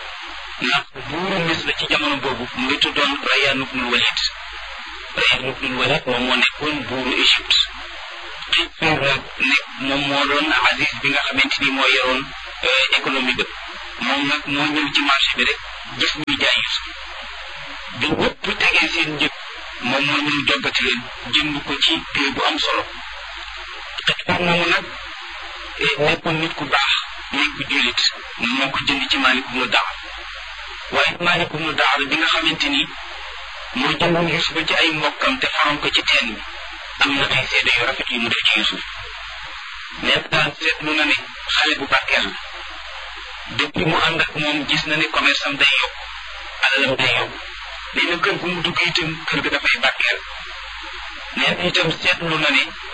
ndax buuru Misra ci jamono boobu mu ngi tuddoon Rayyan ibnul Walid Rayyan ibnul Walid moom moo nekkoon buuru Égypte Qaysar nag nekk moom moo doon Aziz bi nga xamante ni moo yoroon économie bépp moom nag moo ñëw ci marché bi rek gis ñuy jaay Yuusuf bi ñëpp tegee seen njëg moom moo ñëw joggati leen jënd ko ci prix bu am solo Qaysar moomu nag nekkoon nit ku baax nit ku jullit moo ko jënd ci Maalik ibnu Daar waaye Maalik ibnu Daar bi nga xamante ni moo jëndoon Yuusuf ci ay mbokkam te faroon ko ci teen bi am na ay seede yu rafet yu mu def ci Yuusuf mais daal seetlu na ne xale bu barkeel la depuis mu ànd ak moom gis na ne commerce am day yokk alalam day yokk nee na kër gu mu dugg itam kër ga dafay barkeel nee na itam seetlu na ne